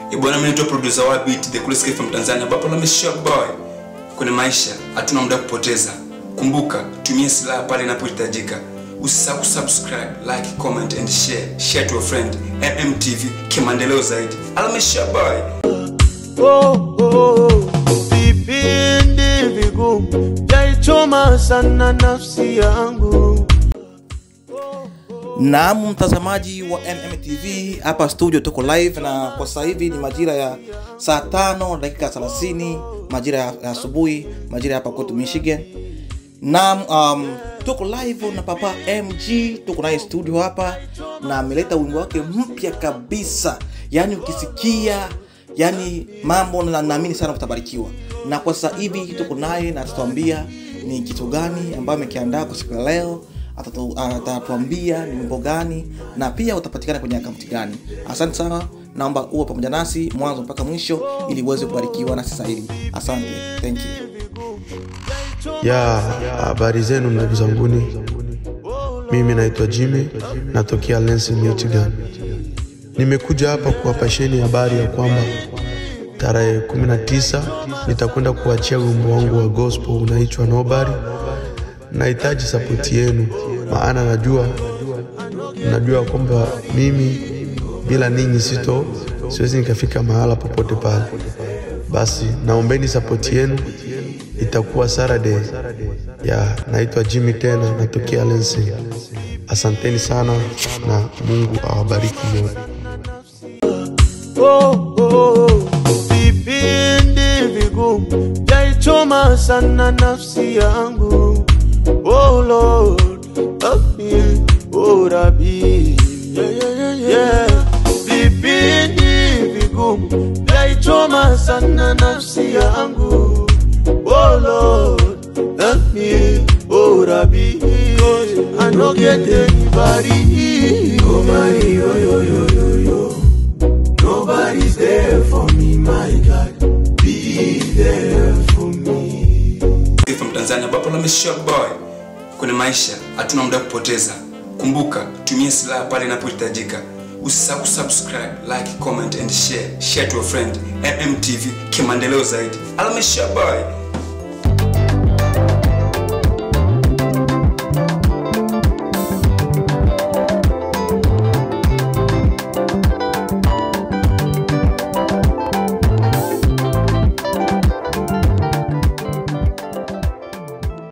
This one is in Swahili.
Eh, bwana mimi naitwa producer wa beat the coolest kid from Tanzania ambapo na Shock Boy. Kwenye maisha hatuna muda kupoteza. Kumbuka, tumia silaha pale inapohitajika. Usisahau kusubscribe, like, comment and share. Share to a friend. MMTV kimaendeleo zaidi. Alama Shock Boy. oh, oh, vipindi vigumu jaichoma sana nafsi yangu Naam, mtazamaji wa MMTV hapa studio, tuko live na kwa sasa hivi ni majira ya saa tano dakika 30 majira ya ya asubuhi, majira ya hapa kwetu Michigan. Naam, um, tuko live na Papa MG, tuko naye studio hapa na ameleta wimbo wake mpya kabisa, yaani ukisikia yani mambo na naamini sana utabarikiwa. Na kwa sasa hivi tuko naye na atatuambia ni kitu gani ambayo amekiandaa kwa siku ya leo atatu- atatuambia ni wimbo gani na pia utapatikana kwenye akaunti gani. Asante sana, naomba uwe pamoja nasi mwanzo mpaka mwisho ili uweze kubarikiwa na sasa hivi. Asante, thank you. ya habari zenu ndugu zanguni mimi naitwa jimmy natokea Lansing, michigan nimekuja hapa kuwapasheni habari ya kwamba tarehe 19 nitakwenda kuachia wimbo wangu wa gospel unaitwa nobody nahitaji sapoti yenu maana najua najua kwamba mimi bila ninyi sito siwezi nikafika mahala popote pale basi naombeni sapoti yenu itakuwa Saturday ya naitwa Jimmy tena natokea Lansing. Asanteni sana na Mungu awabariki nyote. oh, oh, vipindi vigumu jaichoma sana nafsi yangu oh Lord help me oh Rabbi yeah, yeah, yeah, yeah. vipindi vigumu jaichoma sana nafsi yangu oh Lord help me oh Rabbi I no get anybody nobody yo yo yo yo yo Nobody's there for me, my God. Be there for me. Kid from Tanzania ambapo na Shock Boy. Kwenye maisha hatuna muda kupoteza. Kumbuka, tumia silaha pale inapohitajika. Usisahau kusubscribe, like, comment and share. Share to a friend. MMTV kimaendeleo zaidi. Alama Shock Boy.